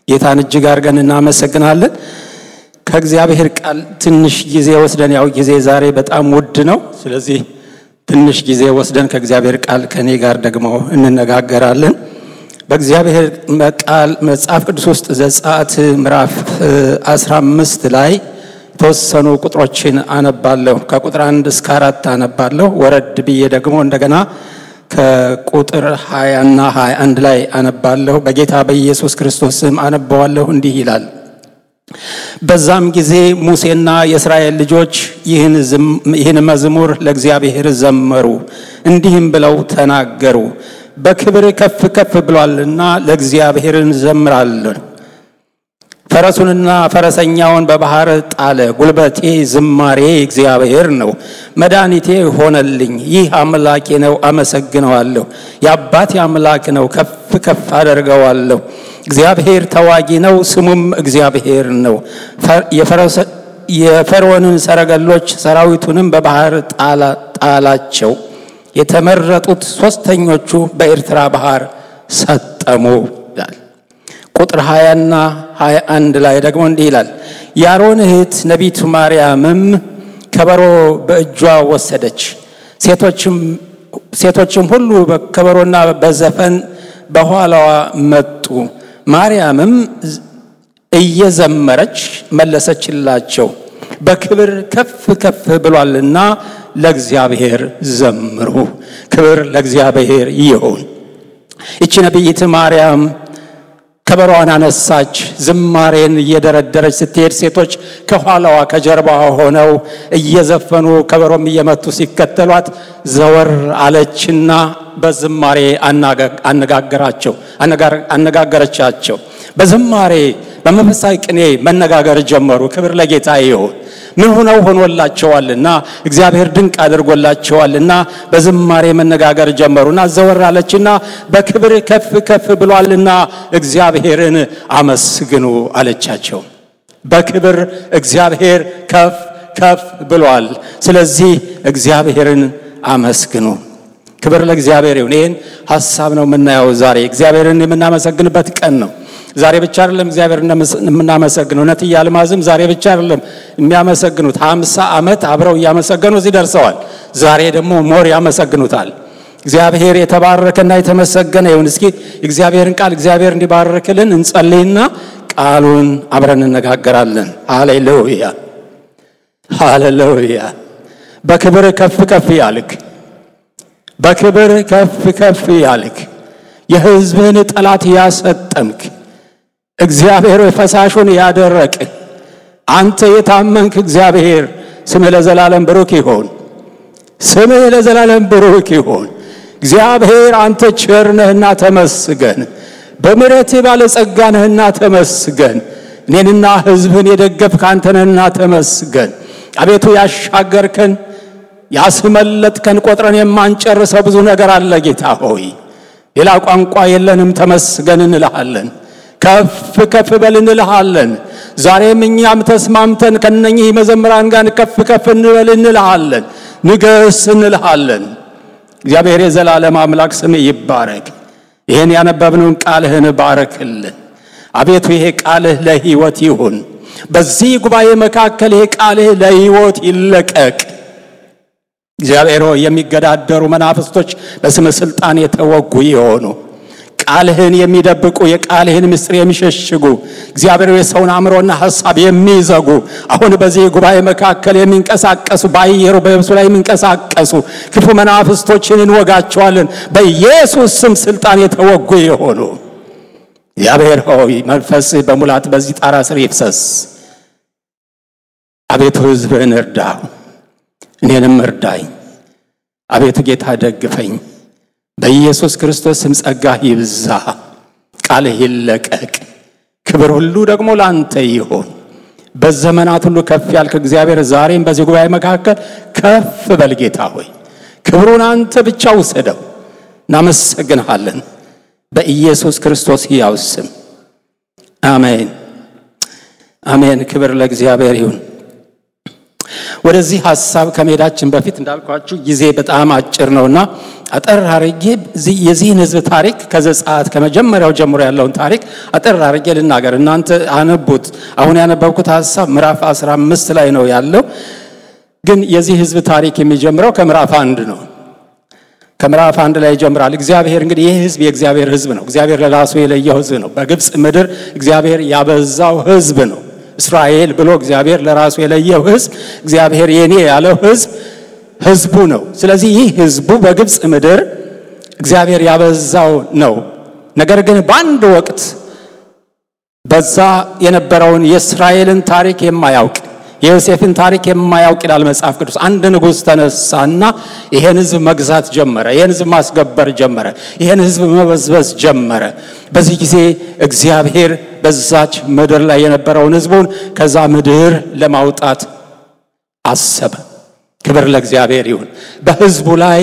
ጌታን እጅግ አድርገን እናመሰግናለን። ከእግዚአብሔር ቃል ትንሽ ጊዜ ወስደን ያው ጊዜ ዛሬ በጣም ውድ ነው። ስለዚህ ትንሽ ጊዜ ወስደን ከእግዚአብሔር ቃል ከእኔ ጋር ደግሞ እንነጋገራለን። በእግዚአብሔር ቃል መጽሐፍ ቅዱስ ውስጥ ዘጸአት ምዕራፍ 15 ላይ የተወሰኑ ቁጥሮችን አነባለሁ። ከቁጥር አንድ እስከ አራት አነባለሁ። ወረድ ብዬ ደግሞ እንደገና ከቁጥር 20 እና 21 ላይ አነባለሁ። በጌታ በኢየሱስ ክርስቶስ ስም አነባዋለሁ። እንዲህ ይላል። በዛም ጊዜ ሙሴና የእስራኤል ልጆች ይህን መዝሙር ለእግዚአብሔር ዘመሩ፣ እንዲህም ብለው ተናገሩ። በክብር ከፍ ከፍ ብሏልና ለእግዚአብሔር እንዘምራለን። ፈረሱንና ፈረሰኛውን በባህር ጣለ። ጉልበቴ ዝማሬ እግዚአብሔር ነው፣ መድኃኒቴ ሆነልኝ። ይህ አምላኬ ነው፣ አመሰግነዋለሁ። የአባቴ አምላክ ነው፣ ከፍ ከፍ አደርገዋለሁ። እግዚአብሔር ተዋጊ ነው፣ ስሙም እግዚአብሔር ነው። የፈርዖንን ሰረገሎች ሰራዊቱንም በባህር ጣላቸው። የተመረጡት ሦስተኞቹ በኤርትራ ባህር ሰጠሙ ይላል። ቁጥር 20 እና 21 ላይ ደግሞ እንዲህ ይላል። የአሮን እህት ነቢቱ ማርያምም ከበሮ በእጇ ወሰደች። ሴቶችም ሁሉ በከበሮና በዘፈን በኋላዋ መጡ። ማርያምም እየዘመረች መለሰችላቸው፣ በክብር ከፍ ከፍ ብሏልና ለእግዚአብሔር ዘምሩ። ክብር ለእግዚአብሔር ይሁን። ይቺ ነቢይት ማርያም ከበሮዋን አነሳች። ዝማሬን እየደረደረች ስትሄድ ሴቶች ከኋላዋ ከጀርባዋ ሆነው እየዘፈኑ ከበሮም እየመቱ ሲከተሏት ዘወር አለችና በዝማሬ አነጋገራቸው አነጋገረቻቸው። በዝማሬ በመንፈሳዊ ቅኔ መነጋገር ጀመሩ። ክብር ለጌታ ይሁን። ምን ሆነው ሆኖላቸዋልና እግዚአብሔር ድንቅ አድርጎላቸዋልና በዝማሬ መነጋገር ጀመሩና ዘወር አለችና በክብር ከፍ ከፍ ብሏልና እግዚአብሔርን አመስግኑ አለቻቸው። በክብር እግዚአብሔር ከፍ ከፍ ብሏል። ስለዚህ እግዚአብሔርን አመስግኑ። ክብር ለእግዚአብሔር ይሁን። ይህን ሀሳብ ነው የምናየው ዛሬ እግዚአብሔርን የምናመሰግንበት ቀን ነው። ዛሬ ብቻ አይደለም እግዚአብሔር የምናመሰግነው። እውነት አልማዝም ዛሬ ብቻ አይደለም የሚያመሰግኑት፣ ሀምሳ ዓመት አብረው እያመሰገኑ እዚህ ደርሰዋል። ዛሬ ደግሞ ሞር ያመሰግኑታል። እግዚአብሔር የተባረከና የተመሰገነ ይሁን። እስኪ እግዚአብሔርን ቃል እግዚአብሔር እንዲባርክልን እንጸልይና ቃሉን አብረን እነጋገራለን። ሃሌሉያ ሃሌሉያ። በክብር ከፍ ከፍ ያልክ በክብር ከፍ ከፍ ያልክ የሕዝብህን ጠላት ያሰጠምክ እግዚአብሔር ፈሳሹን ያደረቅ አንተ የታመንክ እግዚአብሔር ስምህ ለዘላለም ብሩክ ይሆን። ስምህ ለዘላለም ብሩክ ይሆን። እግዚአብሔር አንተ ቸር ነህና ተመስገን። በምሕረትህ ባለጸጋ ነህና ተመስገን። እኔንና ሕዝብህን የደገፍክ አንተ ነህና ተመስገን። አቤቱ ያሻገርከን ያስመለጥከን ቆጥረን የማንጨርሰው ብዙ ነገር አለ። ጌታ ሆይ ሌላ ቋንቋ የለንም። ተመስገን እንልሃለን። ከፍ ከፍ በል እንልሃለን። ዛሬም እኛም ተስማምተን ከነኚህ መዘምራን ጋር ከፍ ከፍ እንበል እንልሃለን። ንገስ እንልሃለን። እግዚአብሔር የዘላለም አምላክ ስም ይባረክ። ይህን ያነበብነውን ቃልህን ባረክልን አቤቱ። ይሄ ቃልህ ለሕይወት ይሁን። በዚህ ጉባኤ መካከል ይሄ ቃልህ ለሕይወት ይለቀቅ። እግዚአብሔር ሆይ የሚገዳደሩ መናፍስቶች በስም ስልጣን የተወጉ የሆኑ ቃልህን የሚደብቁ የቃልህን ምስጢር የሚሸሽጉ እግዚአብሔር የሰውን አእምሮና ሐሳብ የሚዘጉ አሁን በዚህ ጉባኤ መካከል የሚንቀሳቀሱ በአየሩ በየብሱ ላይ የሚንቀሳቀሱ ክፉ መናፍስቶችን እንወጋቸዋለን። በኢየሱስ ስም ስልጣን የተወጉ የሆኑ እግዚአብሔር ሆይ መንፈስህ በሙላት በዚህ ጣራ ስር ይፍሰስ። አቤቱ ሕዝብህን እርዳው፣ እኔንም እርዳኝ። አቤቱ ጌታ ደግፈኝ። በኢየሱስ ክርስቶስ ስም ጸጋህ ይብዛ፣ ቃልህ ይለቀቅ። ክብር ሁሉ ደግሞ ለአንተ ይሁን። በዘመናት ሁሉ ከፍ ያልክ እግዚአብሔር ዛሬም በዚህ ጉባኤ መካከል ከፍ በል ጌታ ሆይ፣ ክብሩን አንተ ብቻ ውሰደው። እናመሰግንሃለን በኢየሱስ ክርስቶስ ሕያው ስም አሜን፣ አሜን። ክብር ለእግዚአብሔር ይሁን። ወደዚህ ሐሳብ ከመሄዳችን በፊት እንዳልኳችሁ ጊዜ በጣም አጭር ነውና አጠር አርጌ የዚህን ሕዝብ ታሪክ ከዘጸአት ከመጀመሪያው ጀምሮ ያለውን ታሪክ አጠር አርጌ ልናገር። እናንተ አነቡት። አሁን ያነበብኩት ሀሳብ ምዕራፍ 15 ላይ ነው ያለው፣ ግን የዚህ ሕዝብ ታሪክ የሚጀምረው ከምዕራፍ አንድ ነው። ከምዕራፍ አንድ ላይ ይጀምራል። እግዚአብሔር እንግዲህ ይህ ሕዝብ የእግዚአብሔር ሕዝብ ነው። እግዚአብሔር ለራሱ የለየው ሕዝብ ነው። በግብፅ ምድር እግዚአብሔር ያበዛው ሕዝብ ነው። እስራኤል ብሎ እግዚአብሔር ለራሱ የለየው ሕዝብ እግዚአብሔር የኔ ያለው ሕዝብ ህዝቡ ነው። ስለዚህ ይህ ህዝቡ በግብፅ ምድር እግዚአብሔር ያበዛው ነው። ነገር ግን በአንድ ወቅት በዛ የነበረውን የእስራኤልን ታሪክ የማያውቅ የዮሴፍን ታሪክ የማያውቅ ይላል መጽሐፍ ቅዱስ። አንድ ንጉሥ ተነሳና ይሄን ህዝብ መግዛት ጀመረ። ይሄን ህዝብ ማስገበር ጀመረ። ይሄን ህዝብ መበዝበዝ ጀመረ። በዚህ ጊዜ እግዚአብሔር በዛች ምድር ላይ የነበረውን ህዝቡን ከዛ ምድር ለማውጣት አሰበ። ክብር ለእግዚአብሔር ይሁን። በህዝቡ ላይ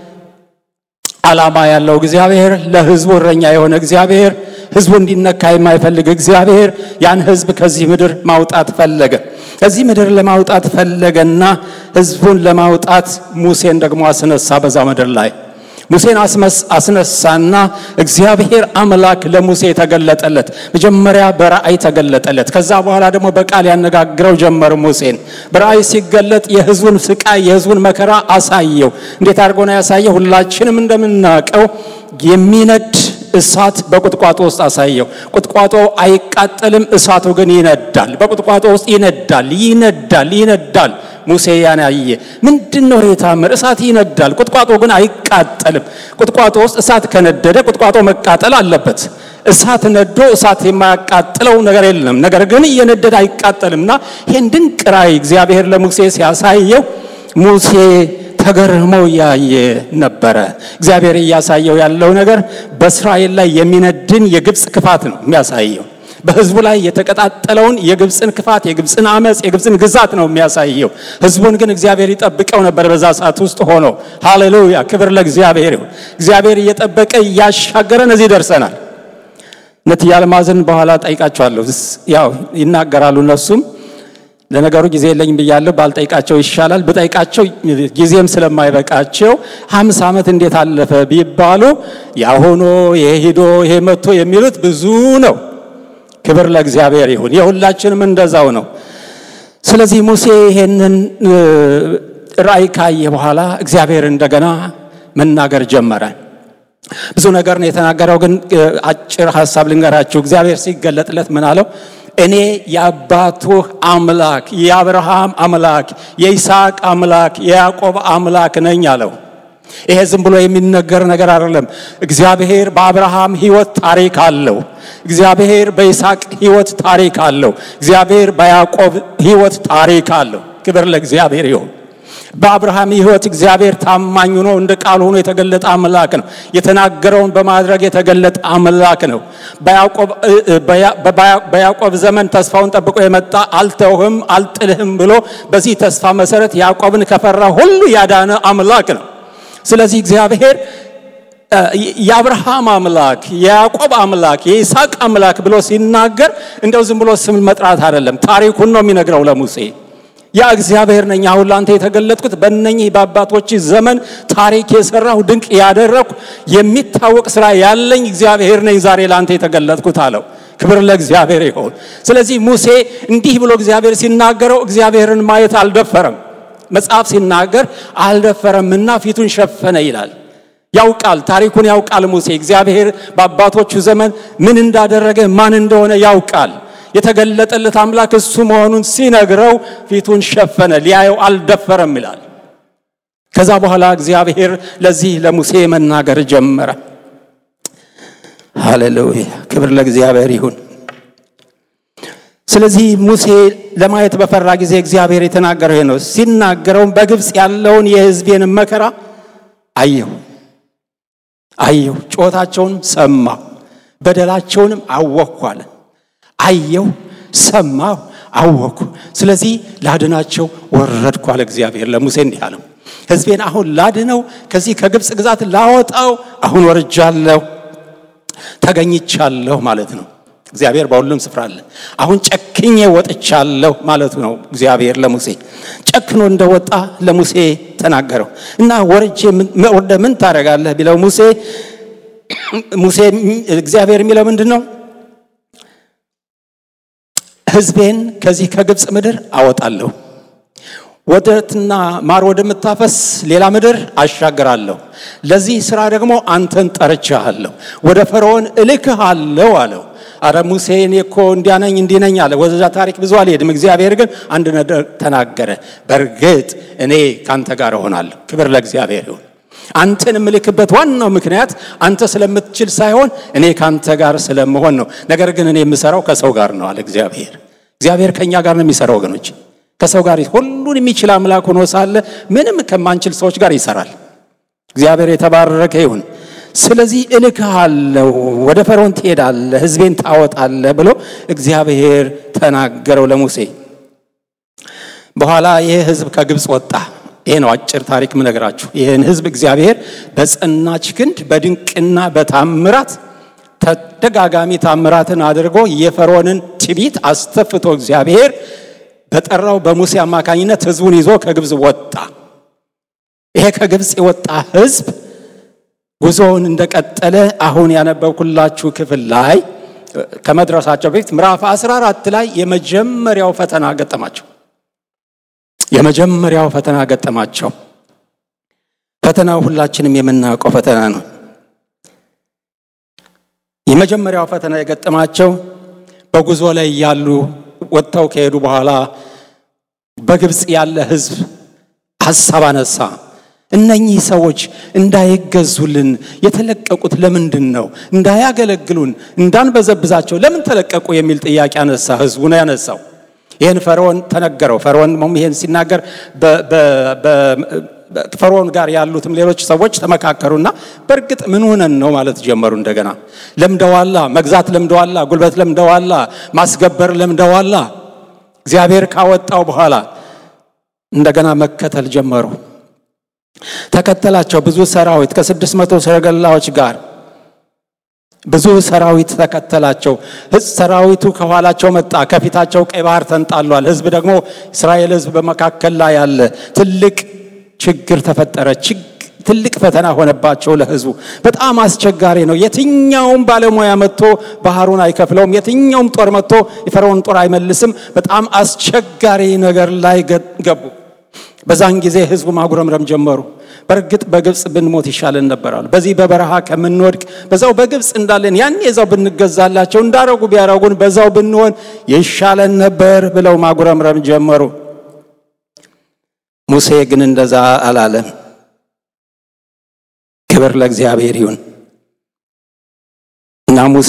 ዓላማ ያለው እግዚአብሔር፣ ለህዝቡ እረኛ የሆነ እግዚአብሔር፣ ህዝቡ እንዲነካ የማይፈልግ እግዚአብሔር ያን ህዝብ ከዚህ ምድር ማውጣት ፈለገ። ከዚህ ምድር ለማውጣት ፈለገና ህዝቡን ለማውጣት ሙሴን ደግሞ አስነሳ። በዛ ምድር ላይ ሙሴን አስነሳና እግዚአብሔር አምላክ ለሙሴ ተገለጠለት። መጀመሪያ በራእይ ተገለጠለት። ከዛ በኋላ ደግሞ በቃል ያነጋግረው ጀመር ሙሴን። በራእይ ሲገለጥ የህዝቡን ስቃይ፣ የህዝቡን መከራ አሳየው። እንዴት አድርጎ ነው ያሳየው? ሁላችንም እንደምናውቀው የሚነድ እሳት በቁጥቋጦ ውስጥ አሳየው። ቁጥቋጦ አይቃጠልም፣ እሳቱ ግን ይነዳል። በቁጥቋጦ ውስጥ ይነዳል፣ ይነዳል፣ ይነዳል። ሙሴ ያን ያየ ምንድን ነው የታምር? እሳት ይነዳል፣ ቁጥቋጦ ግን አይቃጠልም። ቁጥቋጦ ውስጥ እሳት ከነደደ ቁጥቋጦ መቃጠል አለበት። እሳት ነዶ እሳት የማያቃጥለው ነገር የለም። ነገር ግን እየነደደ አይቃጠልምና ይህን ድንቅ ራእይ እግዚአብሔር ለሙሴ ሲያሳየው ሙሴ ተገርሞ እያየ ነበረ። እግዚአብሔር እያሳየው ያለው ነገር በእስራኤል ላይ የሚነድን የግብፅ ክፋት ነው የሚያሳየው። በህዝቡ ላይ የተቀጣጠለውን የግብፅን ክፋት፣ የግብፅን አመፅ፣ የግብፅን ግዛት ነው የሚያሳየው። ህዝቡን ግን እግዚአብሔር ይጠብቀው ነበር በዛ ሰዓት ውስጥ ሆኖ። ሃሌሉያ! ክብር ለእግዚአብሔር ይሁን። እግዚአብሔር እየጠበቀ እያሻገረን እዚህ ደርሰናል። እነትዬ አልማዝን በኋላ ጠይቃቸዋለሁ። ያው ይናገራሉ እነሱም ለነገሩ ጊዜ የለኝም ብያለሁ። ባልጠይቃቸው ይሻላል። ብጠይቃቸው ጊዜም ስለማይበቃቸው ሀምሳ ዓመት እንዴት አለፈ ቢባሉ ያሆኖ ይሄ ሂዶ ይሄ መጥቶ የሚሉት ብዙ ነው። ክብር ለእግዚአብሔር ይሁን። የሁላችንም እንደዛው ነው። ስለዚህ ሙሴ ይሄንን ራእይ ካየ በኋላ እግዚአብሔር እንደገና መናገር ጀመረ። ብዙ ነገር ነው የተናገረው፣ ግን አጭር ሀሳብ ልንገራችሁ። እግዚአብሔር ሲገለጥለት ምን አለው? እኔ የአባቱህ አምላክ የአብርሃም አምላክ የይስሐቅ አምላክ የያዕቆብ አምላክ ነኝ አለው። ይሄ ዝም ብሎ የሚነገር ነገር አይደለም። እግዚአብሔር በአብርሃም ሕይወት ታሪክ አለው። እግዚአብሔር በይስሐቅ ሕይወት ታሪክ አለው። እግዚአብሔር በያዕቆብ ሕይወት ታሪክ አለው። ክብር ለእግዚአብሔር ይሁን። በአብርሃም ሕይወት እግዚአብሔር ታማኝ ሆኖ እንደ ቃል ሆኖ የተገለጠ አምላክ ነው። የተናገረውን በማድረግ የተገለጠ አምላክ ነው። በያዕቆብ ዘመን ተስፋውን ጠብቆ የመጣ አልተውህም፣ አልጥልህም ብሎ በዚህ ተስፋ መሰረት ያዕቆብን ከፈራ ሁሉ ያዳነ አምላክ ነው። ስለዚህ እግዚአብሔር የአብርሃም አምላክ የያዕቆብ አምላክ የይስሐቅ አምላክ ብሎ ሲናገር እንደው ዝም ብሎ ስም መጥራት አይደለም፣ ታሪኩን ነው የሚነግረው ለሙሴ ያ እግዚአብሔር ነኝ። አሁን ላንተ የተገለጥኩት በእነኚህ በአባቶች ዘመን ታሪክ የሰራሁ ድንቅ ያደረግኩ የሚታወቅ ስራ ያለኝ እግዚአብሔር ነኝ ዛሬ ላንተ የተገለጥኩት አለው። ክብር ለእግዚአብሔር ይሁን። ስለዚህ ሙሴ እንዲህ ብሎ እግዚአብሔር ሲናገረው እግዚአብሔርን ማየት አልደፈረም። መጽሐፍ ሲናገር አልደፈረምና ፊቱን ሸፈነ ይላል። ያውቃል፣ ታሪኩን ያውቃል ሙሴ። እግዚአብሔር በአባቶቹ ዘመን ምን እንዳደረገ ማን እንደሆነ ያውቃል። የተገለጠለት አምላክ እሱ መሆኑን ሲነግረው ፊቱን ሸፈነ፣ ሊያየው አልደፈረም ይላል። ከዛ በኋላ እግዚአብሔር ለዚህ ለሙሴ መናገር ጀመረ። ሃሌሉያ! ክብር ለእግዚአብሔር ይሁን። ስለዚህ ሙሴ ለማየት በፈራ ጊዜ እግዚአብሔር የተናገረው ይሄ ነው። ሲናገረውም በግብፅ ያለውን የሕዝቤን መከራ አየሁ አየሁ፣ ጩኸታቸውንም ሰማሁ፣ በደላቸውንም አወቅኩ አለ። አየሁ፣ ሰማሁ፣ አወቅኩ። ስለዚህ ላድናቸው ወረድኩ አለ እግዚአብሔር ለሙሴ እንዲህ አለው፣ ሕዝቤን አሁን ላድነው፣ ከዚህ ከግብፅ ግዛት ላወጣው አሁን ወርጃለሁ፣ ተገኝቻለሁ ማለት ነው። እግዚአብሔር በሁሉም ስፍራ አለ። አሁን ጨክኜ ወጥቻለሁ ማለቱ ነው እግዚአብሔር ለሙሴ። ጨክኖ እንደወጣ ለሙሴ ተናገረው እና ወርጄ ወርደ ምን ታደርጋለህ ቢለው ሙሴ ሙሴ እግዚአብሔር የሚለው ምንድን ነው? ሕዝቤን ከዚህ ከግብፅ ምድር አወጣለሁ ወተትና ማር ወደምታፈስ ሌላ ምድር አሻግራለሁ። ለዚህ ስራ ደግሞ አንተን ጠርቼሃለሁ፣ ወደ ፈርዖን እልክሃለሁ አለው። አረ ሙሴ እኔ እኮ እንዲያነኝ እንዲነኝ አለ። ወደዛ ታሪክ ብዙ አልሄድም። እግዚአብሔር ግን አንድ ነገር ተናገረ። በእርግጥ እኔ ካንተ ጋር እሆናለሁ። ክብር ለእግዚአብሔር ይሁን። አንተን የምልክበት ዋናው ምክንያት አንተ ስለምትችል ሳይሆን እኔ ካንተ ጋር ስለመሆን ነው። ነገር ግን እኔ የምሰራው ከሰው ጋር ነው አለ እግዚአብሔር። እግዚአብሔር ከእኛ ጋር ነው የሚሰራው ወገኖች ከሰው ጋር ሁሉን የሚችል አምላክ ሆኖ ሳለ ምንም ከማንችል ሰዎች ጋር ይሰራል። እግዚአብሔር የተባረከ ይሁን። ስለዚህ እልክሃለሁ፣ ወደ ፈርዖን ትሄዳለህ፣ ሕዝቤን ታወጣለህ ብሎ እግዚአብሔር ተናገረው ለሙሴ። በኋላ ይህ ሕዝብ ከግብፅ ወጣ። ይሄ ነው አጭር ታሪክ ምነግራችሁ። ይህን ሕዝብ እግዚአብሔር በጸናች ክንድ በድንቅና በታምራት ተደጋጋሚ ታምራትን አድርጎ የፈርዖንን ትዕቢት አስተፍቶ እግዚአብሔር በጠራው በሙሴ አማካኝነት ህዝቡን ይዞ ከግብፅ ወጣ። ይሄ ከግብፅ የወጣ ህዝብ ጉዞውን እንደቀጠለ አሁን ያነበብኩላችሁ ክፍል ላይ ከመድረሳቸው በፊት ምዕራፍ 14 ላይ የመጀመሪያው ፈተና ገጠማቸው። የመጀመሪያው ፈተና ገጠማቸው። ፈተናው ሁላችንም የምናውቀው ፈተና ነው። የመጀመሪያው ፈተና የገጠማቸው በጉዞ ላይ ያሉ ወጥተው ከሄዱ በኋላ በግብፅ ያለ ህዝብ ሐሳብ አነሳ። እነኚህ ሰዎች እንዳይገዙልን የተለቀቁት ለምንድን ነው? እንዳያገለግሉን፣ እንዳንበዘብዛቸው ለምን ተለቀቁ? የሚል ጥያቄ አነሳ። ህዝቡ ነው ያነሳው። ይህን ፈርዖን ተነገረው። ፈርዖን ይህን ሲናገር ፈርዖን ጋር ያሉትም ሌሎች ሰዎች ተመካከሩና በእርግጥ ምን ሆነን ነው ማለት ጀመሩ። እንደገና ለምደዋላ፣ መግዛት ለምደዋላ፣ ጉልበት ለምደዋላ፣ ማስገበር ለምደዋላ። እግዚአብሔር ካወጣው በኋላ እንደገና መከተል ጀመሩ። ተከተላቸው ብዙ ሰራዊት ከስድስት መቶ ሰረገላዎች ጋር ብዙ ሰራዊት ተከተላቸው። ሰራዊቱ ከኋላቸው መጣ፣ ከፊታቸው ቀይ ባህር ተንጣሏል። ህዝብ ደግሞ እስራኤል ህዝብ በመካከል ላይ ያለ ትልቅ ችግር ተፈጠረ። ትልቅ ፈተና ሆነባቸው ለህዝቡ። በጣም አስቸጋሪ ነው። የትኛውም ባለሙያ መጥቶ ባህሩን አይከፍለውም። የትኛውም ጦር መጥቶ የፈርዖን ጦር አይመልስም። በጣም አስቸጋሪ ነገር ላይ ገቡ። በዛን ጊዜ ህዝቡ ማጉረምረም ጀመሩ። በእርግጥ በግብፅ ብንሞት ይሻለን ነበራሉ። በዚህ በበረሃ ከምንወድቅ በዛው በግብፅ እንዳለን ያን የዛው ብንገዛላቸው እንዳረጉ ቢያረጉን በዛው ብንሆን ይሻለን ነበር ብለው ማጉረምረም ጀመሩ። ሙሴ ግን እንደዛ አላለም። ክብር ለእግዚአብሔር ይሁን እና ሙሴ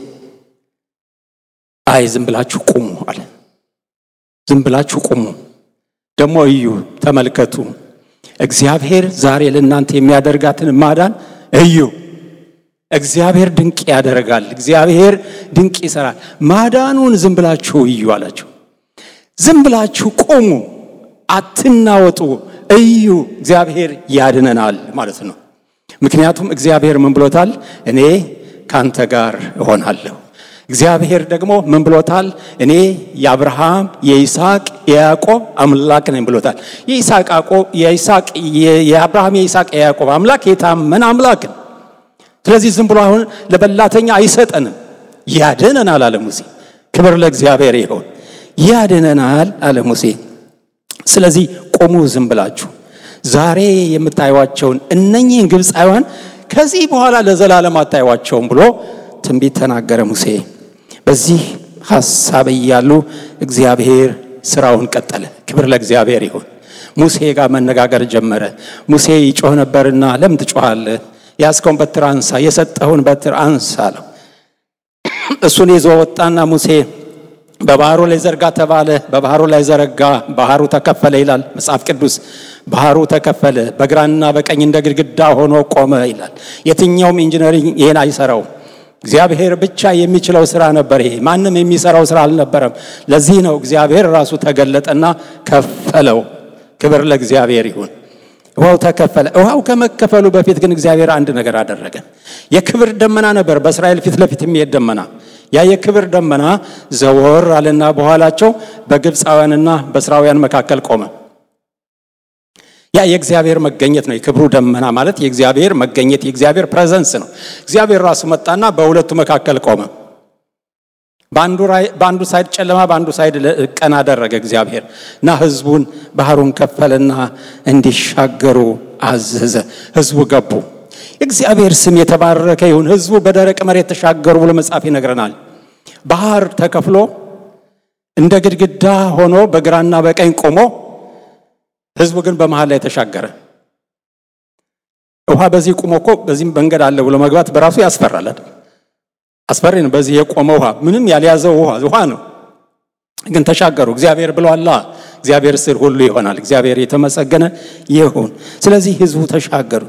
አይ ዝም ብላችሁ ቁሙ አለ። ዝም ብላችሁ ቁሙ፣ ደግሞ እዩ፣ ተመልከቱ እግዚአብሔር ዛሬ ለእናንተ የሚያደርጋትን ማዳን እዩ። እግዚአብሔር ድንቅ ያደርጋል። እግዚአብሔር ድንቅ ይሰራል። ማዳኑን ዝም ብላችሁ እዩ አላቸው። ዝም ብላችሁ ቁሙ፣ አትናወጡ፣ እዩ። እግዚአብሔር ያድነናል ማለት ነው። ምክንያቱም እግዚአብሔር ምን ብሎታል? እኔ ካንተ ጋር እሆናለሁ። እግዚአብሔር ደግሞ ምን ብሎታል? እኔ የአብርሃም የይስሐቅ የያዕቆብ አምላክ ነኝ ብሎታል። የይስሐቅ የአብርሃም የይስሐቅ የያዕቆብ አምላክ የታመነ አምላክ ነው። ስለዚህ ዝም ብሎ አሁን ለበላተኛ አይሰጠንም፣ ያድነናል አለ ሙሴ። ክብር ለእግዚአብሔር ይሆን። ያድነናል አለ ሙሴ። ስለዚህ ቆሙ ዝም ብላችሁ ዛሬ የምታዩዋቸውን እነኚህን ግብፃውያን ከዚህ በኋላ ለዘላለም አታዩዋቸውም ብሎ ትንቢት ተናገረ ሙሴ። በዚህ ሐሳብ እያሉ እግዚአብሔር ስራውን ቀጠለ። ክብር ለእግዚአብሔር ይሁን። ሙሴ ጋር መነጋገር ጀመረ። ሙሴ ይጮህ ነበርና ለምን ትጮኻለህ? ያዝከውን በትር አንሳ፣ የሰጠኸውን በትር አንሳ አለው። እሱን ይዞ ወጣና ሙሴ በባህሩ ላይ ዘርጋ ተባለ። በባህሩ ላይ ዘረጋ፣ ባህሩ ተከፈለ ይላል መጽሐፍ ቅዱስ። ባህሩ ተከፈለ፣ በግራና በቀኝ እንደ ግድግዳ ሆኖ ቆመ ይላል። የትኛውም ኢንጂነሪንግ ይሄን አይሰራውም። እግዚአብሔር ብቻ የሚችለው ስራ ነበር። ይሄ ማንም የሚሰራው ስራ አልነበረም። ለዚህ ነው እግዚአብሔር ራሱ ተገለጠና ከፈለው። ክብር ለእግዚአብሔር ይሁን። ውሃው ተከፈለ። ውሃው ከመከፈሉ በፊት ግን እግዚአብሔር አንድ ነገር አደረገ። የክብር ደመና ነበር በእስራኤል ፊት ለፊት የሚሄድ ደመና። ያ የክብር ደመና ዘወር አለና በኋላቸው በግብፃውያንና በእስራውያን መካከል ቆመ። ያ የእግዚአብሔር መገኘት ነው። የክብሩ ደመና ማለት የእግዚአብሔር መገኘት የእግዚአብሔር ፕሬዘንስ ነው። እግዚአብሔር ራሱ መጣና በሁለቱ መካከል ቆመ። በአንዱ ሳይድ ጨለማ፣ በአንዱ ሳይድ ቀን አደረገ እግዚአብሔር እና ሕዝቡን ባህሩን ከፈለና እንዲሻገሩ አዘዘ። ሕዝቡ ገቡ። እግዚአብሔር ስም የተባረከ ይሁን። ሕዝቡ በደረቅ መሬት ተሻገሩ ብሎ መጽሐፍ ይነግረናል። ባህር ተከፍሎ እንደ ግድግዳ ሆኖ በግራና በቀኝ ቆሞ ሕዝቡ ግን በመሃል ላይ ተሻገረ። ውሃ በዚህ ቁሞ እኮ በዚህም መንገድ አለ ብሎ መግባት በራሱ ያስፈራል። አስፈሪ ነው። በዚህ የቆመ ውሃ ምንም ያልያዘው ውሃ ውሃ ነው፣ ግን ተሻገሩ። እግዚአብሔር ብሏላ። እግዚአብሔር ስር ሁሉ ይሆናል። እግዚአብሔር የተመሰገነ ይሁን። ስለዚህ ሕዝቡ ተሻገሩ።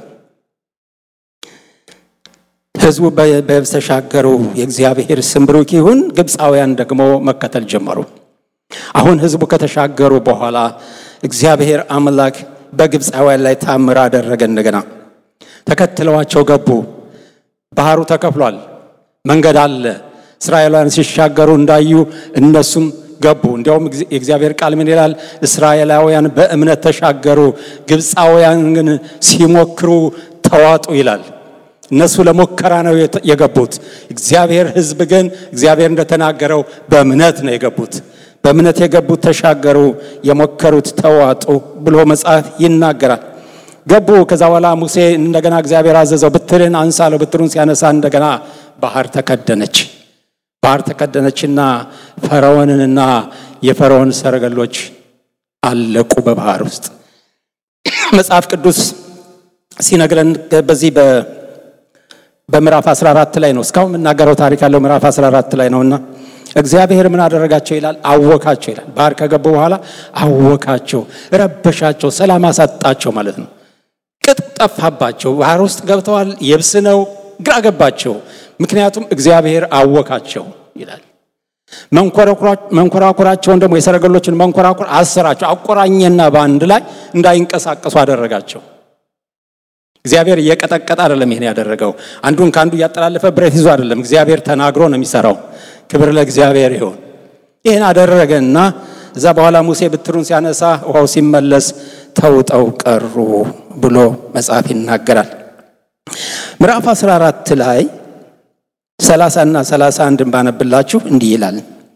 ሕዝቡ በየብስ ተሻገሩ። የእግዚአብሔር ስም ብሩክ ይሁን። ግብፃውያን ደግሞ መከተል ጀመሩ። አሁን ሕዝቡ ከተሻገሩ በኋላ እግዚአብሔር አምላክ በግብፃውያን ላይ ታምር አደረገ። እንደገና ተከትለዋቸው ገቡ። ባህሩ ተከፍሏል። መንገድ አለ። እስራኤላውያን ሲሻገሩ እንዳዩ እነሱም ገቡ። እንዲያውም የእግዚአብሔር ቃል ምን ይላል? እስራኤላውያን በእምነት ተሻገሩ፣ ግብፃውያን ግን ሲሞክሩ ተዋጡ ይላል። እነሱ ለሙከራ ነው የገቡት። እግዚአብሔር ሕዝብ ግን እግዚአብሔር እንደተናገረው በእምነት ነው የገቡት። በእምነት የገቡት ተሻገሩ፣ የሞከሩት ተዋጡ ብሎ መጽሐፍ ይናገራል። ገቡ። ከዛ በኋላ ሙሴ እንደገና እግዚአብሔር አዘዘው፣ ብትርን አንሳለው። ብትሩን ሲያነሳ እንደገና ባህር ተከደነች። ባህር ተከደነችና ፈርዖንንና የፈርዖን ሰረገሎች አለቁ በባህር ውስጥ። መጽሐፍ ቅዱስ ሲነግረን በዚህ በምዕራፍ 14 ላይ ነው። እስካሁን የምናገረው ታሪክ ያለው ምዕራፍ 14 ላይ ነውና እግዚአብሔር ምን አደረጋቸው ይላል? አወካቸው ይላል። ባህር ከገቡ በኋላ አወካቸው፣ ረበሻቸው፣ ሰላም አሳጣቸው ማለት ነው። ቅጥ ጠፋባቸው። ባህር ውስጥ ገብተዋል። የብስ ነው፣ ግራ ገባቸው። ምክንያቱም እግዚአብሔር አወካቸው ይላል። መንኮራኩራቸውን ደግሞ የሰረገሎችን መንኮራኩር አሰራቸው፣ አቆራኘና በአንድ ላይ እንዳይንቀሳቀሱ አደረጋቸው። እግዚአብሔር እየቀጠቀጠ አይደለም ይሄን ያደረገው። አንዱን ከአንዱ እያጠላለፈ ብረት ይዞ አይደለም። እግዚአብሔር ተናግሮ ነው የሚሰራው። ክብር ለእግዚአብሔር ይሁን። ይህን አደረገና እዛ በኋላ ሙሴ ብትሩን ሲያነሳ ውሃው ሲመለስ ተውጠው ቀሩ ብሎ መጽሐፍ ይናገራል። ምዕራፍ 14 ላይ 30 እና 31 ባነብላችሁ እንዲህ ይላል።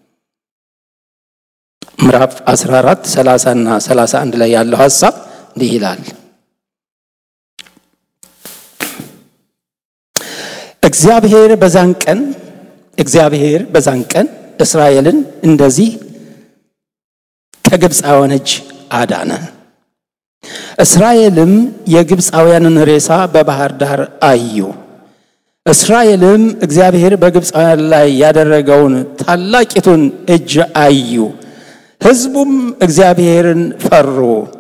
ምዕራፍ 14 30 እና 31 ላይ ያለው ሐሳብ እንዲህ ይላል። እግዚአብሔር በዛን ቀን እግዚአብሔር በዛን ቀን እስራኤልን እንደዚህ ከግብፃውያን እጅ አዳነ። እስራኤልም የግብፃውያንን ሬሳ በባህር ዳር አዩ። እስራኤልም እግዚአብሔር በግብፃውያን ላይ ያደረገውን ታላቂቱን እጅ አዩ። ሕዝቡም እግዚአብሔርን ፈሩ፣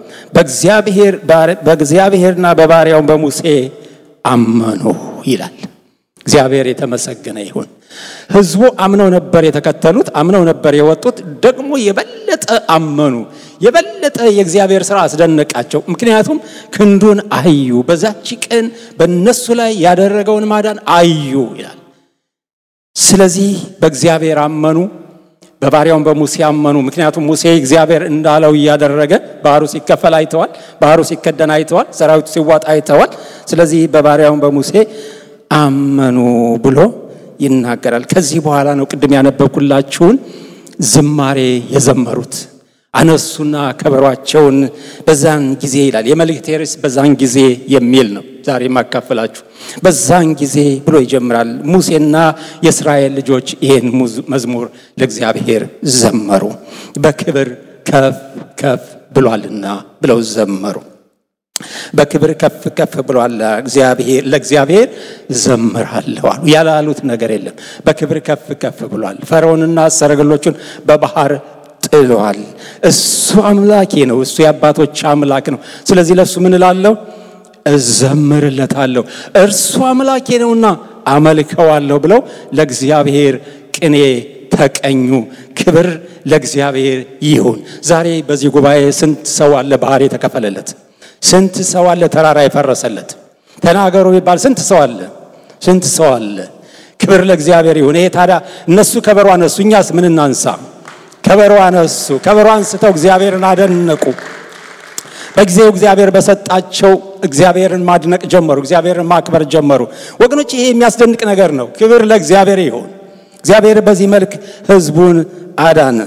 በእግዚአብሔርና በባሪያውን በሙሴ አመኑ ይላል። እግዚአብሔር የተመሰገነ ይሁን። ሕዝቡ አምነው ነበር የተከተሉት፣ አምነው ነበር የወጡት። ደግሞ የበለጠ አመኑ። የበለጠ የእግዚአብሔር ሥራ አስደነቃቸው። ምክንያቱም ክንዱን አዩ። በዛች ቀን በእነሱ ላይ ያደረገውን ማዳን አዩ ይላል። ስለዚህ በእግዚአብሔር አመኑ፣ በባሪያውን በሙሴ አመኑ። ምክንያቱም ሙሴ እግዚአብሔር እንዳለው እያደረገ ባህሩ ሲከፈል አይተዋል። ባህሩ ሲከደን አይተዋል። ሰራዊቱ ሲዋጣ አይተዋል። ስለዚህ በባሪያውን በሙሴ አመኑ ብሎ ይናገራል። ከዚህ በኋላ ነው ቅድም ያነበብኩላችሁን ዝማሬ የዘመሩት። አነሱና ከበሯቸውን በዛን ጊዜ ይላል። የመልእክቴ ርዕስ በዛን ጊዜ የሚል ነው። ዛሬ የማካፈላችሁ በዛን ጊዜ ብሎ ይጀምራል። ሙሴና የእስራኤል ልጆች ይህን መዝሙር ለእግዚአብሔር ዘመሩ። በክብር ከፍ ከፍ ብሏልና ብለው ዘመሩ። በክብር ከፍ ከፍ ብሏል። እግዚአብሔር ለእግዚአብሔር ዘምራለሁ አሉ። ያላሉት ነገር የለም። በክብር ከፍ ከፍ ብሏል። ፈርዖንና ሰረገሎቹን በባህር ጥሏል። እሱ አምላኬ ነው። እሱ የአባቶች አምላክ ነው። ስለዚህ ለእሱ ምን እላለሁ? እዘምርለታለሁ። እርሱ አምላኬ ነውና አመልከዋለሁ ብለው ለእግዚአብሔር ቅኔ ተቀኙ። ክብር ለእግዚአብሔር ይሁን። ዛሬ በዚህ ጉባኤ ስንት ሰው አለ ባህር የተከፈለለት? ስንት ሰው አለ ተራራ የፈረሰለት? ተናገሩ ቢባል ስንት ሰው አለ? ስንት ሰው አለ? ክብር ለእግዚአብሔር ይሁን። ይሄ ታዲያ እነሱ ከበሮ አነሱ፣ እኛስ ምን እናንሳ? ከበሮ አነሱ። ከበሮ አንስተው እግዚአብሔርን አደነቁ። በጊዜው እግዚአብሔር በሰጣቸው እግዚአብሔርን ማድነቅ ጀመሩ። እግዚአብሔርን ማክበር ጀመሩ። ወገኖች ይሄ የሚያስደንቅ ነገር ነው። ክብር ለእግዚአብሔር ይሁን። እግዚአብሔር በዚህ መልክ ሕዝቡን አዳነ።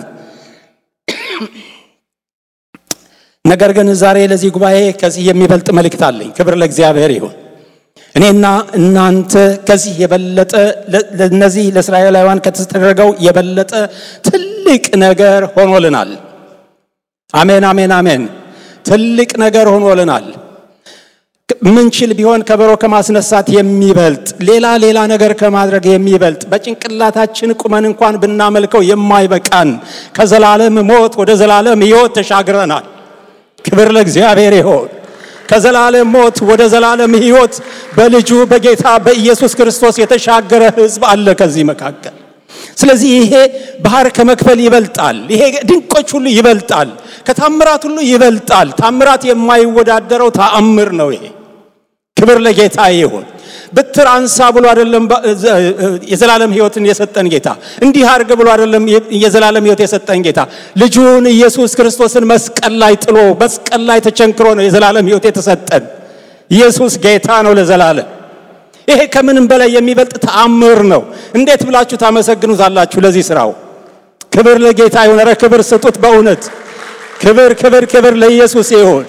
ነገር ግን ዛሬ ለዚህ ጉባኤ ከዚህ የሚበልጥ መልእክት አለኝ። ክብር ለእግዚአብሔር ይሁን። እኔና እናንተ ከዚህ የበለጠ ለነዚህ ለእስራኤላውያን ከተደረገው የበለጠ ትልቅ ነገር ሆኖልናል። አሜን፣ አሜን፣ አሜን። ትልቅ ነገር ሆኖልናል። ምንችል ቢሆን ከበሮ ከማስነሳት የሚበልጥ ሌላ ሌላ ነገር ከማድረግ የሚበልጥ በጭንቅላታችን ቁመን እንኳን ብናመልከው የማይበቃን ከዘላለም ሞት ወደ ዘላለም ሕይወት ተሻግረናል። ክብር ለእግዚአብሔር ይሆን። ከዘላለም ሞት ወደ ዘላለም ሕይወት በልጁ በጌታ በኢየሱስ ክርስቶስ የተሻገረ ሕዝብ አለ ከዚህ መካከል። ስለዚህ ይሄ ባህር ከመክፈል ይበልጣል። ይሄ ድንቆች ሁሉ ይበልጣል። ከታምራት ሁሉ ይበልጣል። ታምራት የማይወዳደረው ተአምር ነው ይሄ። ክብር ለጌታ ይሁን። ብትር አንሳ ብሎ አይደለም የዘላለም ሕይወትን የሰጠን ጌታ። እንዲህ አድርግ ብሎ አይደለም የዘላለም ሕይወት የሰጠን ጌታ። ልጁን ኢየሱስ ክርስቶስን መስቀል ላይ ጥሎ መስቀል ላይ ተቸንክሮ ነው የዘላለም ሕይወት የተሰጠን። ኢየሱስ ጌታ ነው ለዘላለም። ይሄ ከምንም በላይ የሚበልጥ ተአምር ነው። እንዴት ብላችሁ ታመሰግኑታላችሁ ለዚህ ስራው? ክብር ለጌታ ይሁን። ኧረ ክብር ስጡት በእውነት ክብር ክብር ክብር ለኢየሱስ ይሁን።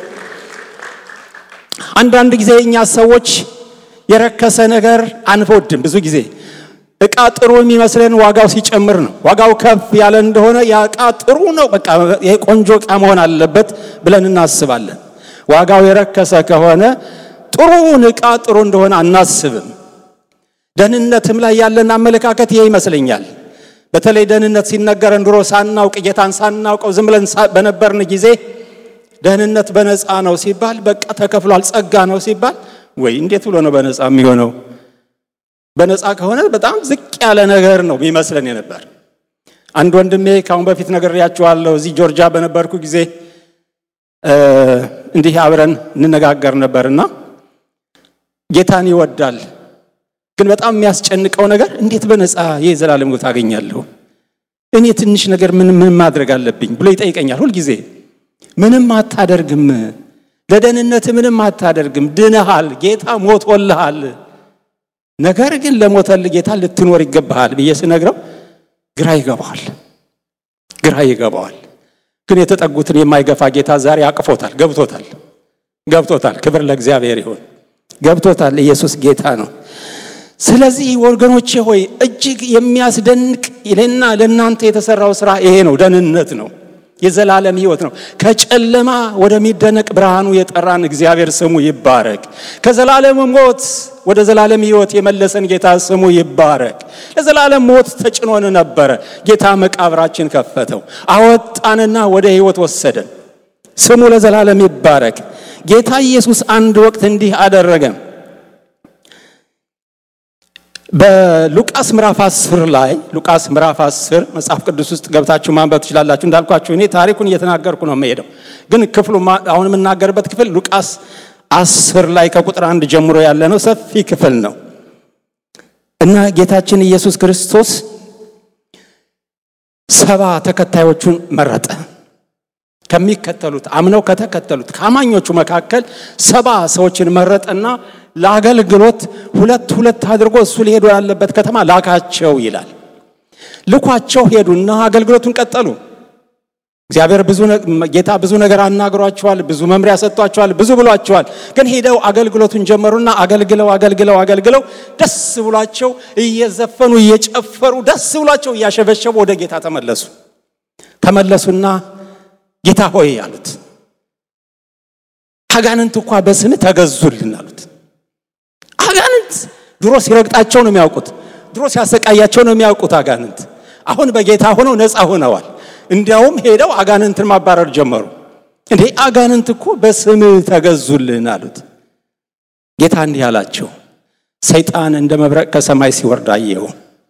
አንዳንድ ጊዜ እኛ ሰዎች የረከሰ ነገር አንወድም። ብዙ ጊዜ እቃ ጥሩ የሚመስለን ዋጋው ሲጨምር ነው። ዋጋው ከፍ ያለ እንደሆነ ያ እቃ ጥሩ ነው፣ በቃ ይሄ ቆንጆ እቃ መሆን አለበት ብለን እናስባለን። ዋጋው የረከሰ ከሆነ ጥሩውን እቃ ጥሩ እንደሆነ አናስብም። ደህንነትም ላይ ያለን አመለካከት ይሄ ይመስለኛል። በተለይ ደህንነት ሲነገረን ድሮ ሳናውቅ ጌታን ሳናውቀው ዝም ብለን በነበርን ጊዜ ደህንነት በነፃ ነው ሲባል በቃ ተከፍሏል፣ ጸጋ ነው ሲባል ወይ እንዴት ብሎ ነው በነፃ የሚሆነው? በነፃ ከሆነ በጣም ዝቅ ያለ ነገር ነው ይመስለን የነበር። አንድ ወንድሜ ካሁን በፊት ነግሬያችኋለሁ። እዚህ ጆርጂያ በነበርኩ ጊዜ እንዲህ አብረን እንነጋገር ነበርና ጌታን ይወዳል፣ ግን በጣም የሚያስጨንቀው ነገር እንዴት በነፃ የዘላለም ሕይወት አገኛለሁ? እኔ ትንሽ ነገር ምን ምን ማድረግ አለብኝ ብሎ ይጠይቀኛል ሁልጊዜ። ምንም አታደርግም ለደህንነት ምንም አታደርግም። ድነሃል። ጌታ ሞቶልሃል። ነገር ግን ለሞተል ጌታ ልትኖር ይገባሃል ብዬ ስነግረው ግራ ይገባዋል፣ ግራ ይገባዋል። ግን የተጠጉትን የማይገፋ ጌታ ዛሬ አቅፎታል፣ ገብቶታል፣ ገብቶታል። ክብር ለእግዚአብሔር ይሁን። ገብቶታል። ኢየሱስ ጌታ ነው። ስለዚህ ወገኖቼ ሆይ እጅግ የሚያስደንቅ ለና ለእናንተ የተሰራው ስራ ይሄ ነው፣ ደህንነት ነው። የዘላለም ሕይወት ነው። ከጨለማ ወደሚደነቅ ብርሃኑ የጠራን እግዚአብሔር ስሙ ይባረክ። ከዘላለም ሞት ወደ ዘላለም ሕይወት የመለሰን ጌታ ስሙ ይባረክ። ለዘላለም ሞት ተጭኖን ነበረ። ጌታ መቃብራችን ከፈተው፣ አወጣንና ወደ ሕይወት ወሰደን። ስሙ ለዘላለም ይባረክ። ጌታ ኢየሱስ አንድ ወቅት እንዲህ አደረገ። በሉቃስ ምዕራፍ 10 ላይ ሉቃስ ምዕራፍ 10 መጽሐፍ ቅዱስ ውስጥ ገብታችሁ ማንበብ ትችላላችሁ። እንዳልኳችሁ እኔ ታሪኩን እየተናገርኩ ነው የምሄደው፣ ግን ክፍሉ አሁን የምናገርበት ክፍል ሉቃስ 10 ላይ ከቁጥር አንድ ጀምሮ ያለ ነው። ሰፊ ክፍል ነው እና ጌታችን ኢየሱስ ክርስቶስ ሰባ ተከታዮቹን መረጠ። ከሚከተሉት አምነው ከተከተሉት ከአማኞቹ መካከል ሰባ ሰዎችን መረጠና ለአገልግሎት ሁለት ሁለት አድርጎ እሱ ሊሄዱ ያለበት ከተማ ላካቸው ይላል። ልኳቸው ሄዱና አገልግሎቱን ቀጠሉ። እግዚአብሔር ብዙ ጌታ ብዙ ነገር አናግሯቸዋል፣ ብዙ መምሪያ ሰጥቷቸዋል፣ ብዙ ብሏቸዋል። ግን ሄደው አገልግሎቱን ጀመሩና አገልግለው አገልግለው አገልግለው ደስ ብሏቸው እየዘፈኑ እየጨፈሩ ደስ ብሏቸው እያሸበሸቡ ወደ ጌታ ተመለሱ። ተመለሱና ጌታ ሆይ አሉት፣ አጋንንት እንኳ በስም ተገዙልን አሉት። አጋንንት ድሮ ሲረግጣቸው ነው የሚያውቁት፣ ድሮ ሲያሰቃያቸው ነው የሚያውቁት አጋንንት። አሁን በጌታ ሆነው ነፃ ሆነዋል። እንዲያውም ሄደው አጋንንትን ማባረር ጀመሩ። እንዴ አጋንንት እኮ በስም ተገዙልን አሉት። ጌታ እንዲህ አላቸው፣ ሰይጣን እንደ መብረቅ ከሰማይ ሲወርድ አየሁ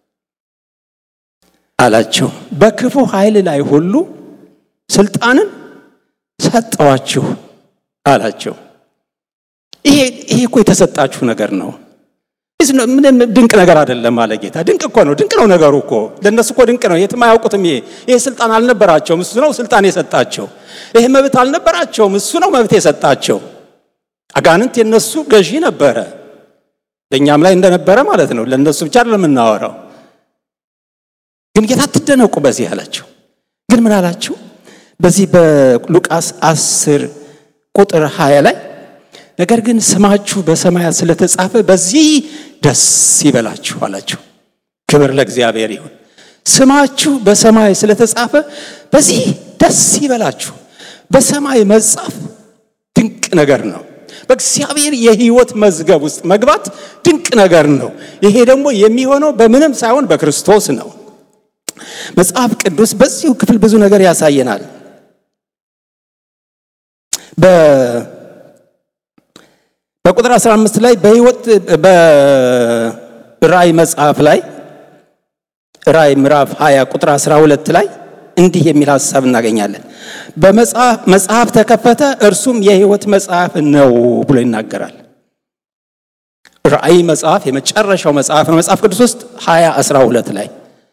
አላቸው። በክፉ ኃይል ላይ ሁሉ ስልጣንን ሰጠዋችሁ አላቸው። ይሄ ይሄ እኮ የተሰጣችሁ ነገር ነው። ምንም ድንቅ ነገር አይደለም አለ ጌታ። ድንቅ እኮ ነው፣ ድንቅ ነው ነገሩ እኮ ለእነሱ እኮ ድንቅ ነው። የትም አያውቁትም። ይሄ ይሄ ስልጣን አልነበራቸውም፣ እሱ ነው ስልጣን የሰጣቸው። ይሄ መብት አልነበራቸውም፣ እሱ ነው መብት የሰጣቸው። አጋንንት የነሱ ገዢ ነበረ፣ ለእኛም ላይ እንደነበረ ማለት ነው። ለእነሱ ብቻ አይደለም የምናወራው። ግን ጌታ አትደነቁ በዚህ አላቸው። ግን ምን አላቸው? በዚህ በሉቃስ አስር ቁጥር 20 ላይ ነገር ግን ስማችሁ በሰማያት ስለተጻፈ በዚህ ደስ ይበላችሁ አላቸው። ክብር ለእግዚአብሔር ይሁን። ስማችሁ በሰማይ ስለተጻፈ በዚህ ደስ ይበላችሁ። በሰማይ መጻፍ ድንቅ ነገር ነው። በእግዚአብሔር የሕይወት መዝገብ ውስጥ መግባት ድንቅ ነገር ነው። ይሄ ደግሞ የሚሆነው በምንም ሳይሆን በክርስቶስ ነው። መጽሐፍ ቅዱስ በዚሁ ክፍል ብዙ ነገር ያሳየናል። በቁጥር 15 ላይ በሕይወት በራእይ መጽሐፍ ላይ ራእይ ምዕራፍ 20 ቁጥር 12 ላይ እንዲህ የሚል ሐሳብ እናገኛለን። በመጽሐፍ ተከፈተ፣ እርሱም የሕይወት መጽሐፍ ነው ብሎ ይናገራል። ራእይ መጽሐፍ የመጨረሻው መጽሐፍ ነው መጽሐፍ ቅዱስ ውስጥ 20 12 ላይ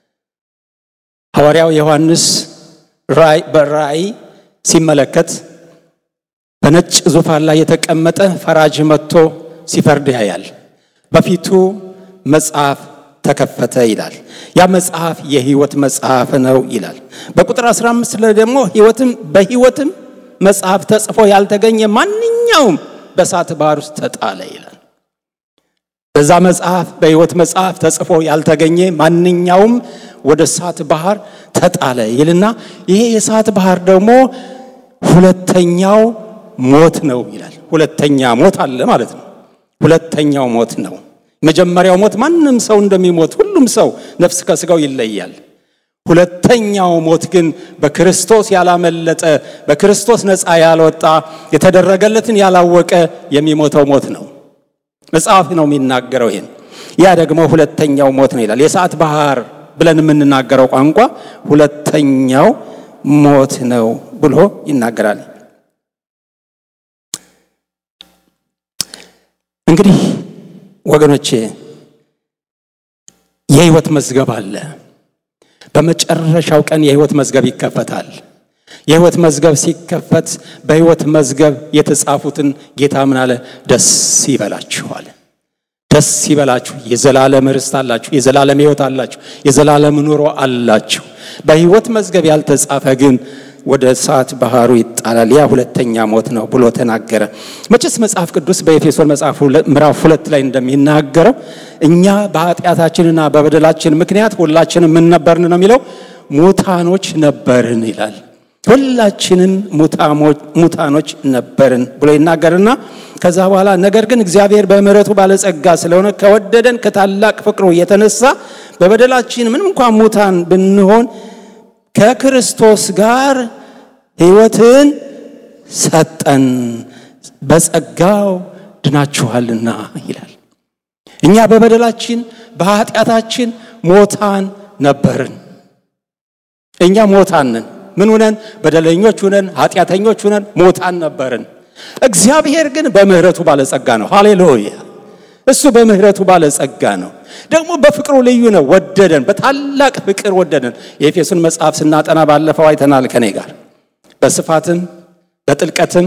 ሐዋርያው ዮሐንስ በራእይ ሲመለከት በነጭ ዙፋን ላይ የተቀመጠ ፈራጅ መጥቶ ሲፈርድ ያያል። በፊቱ መጽሐፍ ተከፈተ ይላል። ያ መጽሐፍ የሕይወት መጽሐፍ ነው ይላል። በቁጥር 15 ላይ ደግሞ ሕይወትም በሕይወትም መጽሐፍ ተጽፎ ያልተገኘ ማንኛውም በእሳት ባህር ውስጥ ተጣለ ይላል። በዛ መጽሐፍ በሕይወት መጽሐፍ ተጽፎ ያልተገኘ ማንኛውም ወደ እሳት ባህር ተጣለ ይልና ይሄ የእሳት ባህር ደግሞ ሁለተኛው ሞት ነው ይላል። ሁለተኛ ሞት አለ ማለት ነው። ሁለተኛው ሞት ነው። መጀመሪያው ሞት ማንም ሰው እንደሚሞት ሁሉም ሰው ነፍስ ከስጋው ይለያል። ሁለተኛው ሞት ግን በክርስቶስ ያላመለጠ በክርስቶስ ነፃ ያልወጣ የተደረገለትን ያላወቀ የሚሞተው ሞት ነው። መጽሐፍ ነው የሚናገረው ይሄን። ያ ደግሞ ሁለተኛው ሞት ነው ይላል። የእሳት ባህር ብለን የምንናገረው ቋንቋ ሁለተኛው ሞት ነው ብሎ ይናገራል። እንግዲህ ወገኖቼ የሕይወት መዝገብ አለ። በመጨረሻው ቀን የሕይወት መዝገብ ይከፈታል። የሕይወት መዝገብ ሲከፈት በሕይወት መዝገብ የተጻፉትን ጌታ ምን አለ? ደስ ይበላችኋል። ደስ ይበላችሁ፣ የዘላለም ርስት አላችሁ፣ የዘላለም ሕይወት አላችሁ፣ የዘላለም ኑሮ አላችሁ። በሕይወት መዝገብ ያልተጻፈ ግን ወደ እሳት ባህሩ ይጣላል። ያ ሁለተኛ ሞት ነው ብሎ ተናገረ። መቼስ መጽሐፍ ቅዱስ በኤፌሶን መጽሐፍ ምዕራፍ ሁለት ላይ እንደሚናገረው እኛ በኃጢአታችንና በበደላችን ምክንያት ሁላችንም ምን ነበርን ነው የሚለው ሙታኖች ነበርን ይላል። ሁላችንም ሙታኖች ነበርን ብሎ ይናገርና ከዛ በኋላ ነገር ግን እግዚአብሔር በምሕረቱ ባለጸጋ ስለሆነ ከወደደን ከታላቅ ፍቅሩ የተነሳ በበደላችን ምንም እንኳን ሙታን ብንሆን ከክርስቶስ ጋር ሕይወትን ሰጠን፣ በጸጋው ድናችኋልና ይላል። እኛ በበደላችን በኃጢአታችን ሞታን ነበርን። እኛ ሞታንን ምን ሁነን? በደለኞች ሁነን ኃጢአተኞች ሁነን ሞታን ነበርን። እግዚአብሔር ግን በምሕረቱ ባለጸጋ ነው። ሃሌሉያ! እሱ በምሕረቱ ባለጸጋ ነው። ደግሞ በፍቅሩ ልዩ ነው። ወደደን፣ በታላቅ ፍቅር ወደደን። የኤፌሶን መጽሐፍ ስናጠና ባለፈው አይተናል ከኔ ጋር በስፋትም በጥልቀትም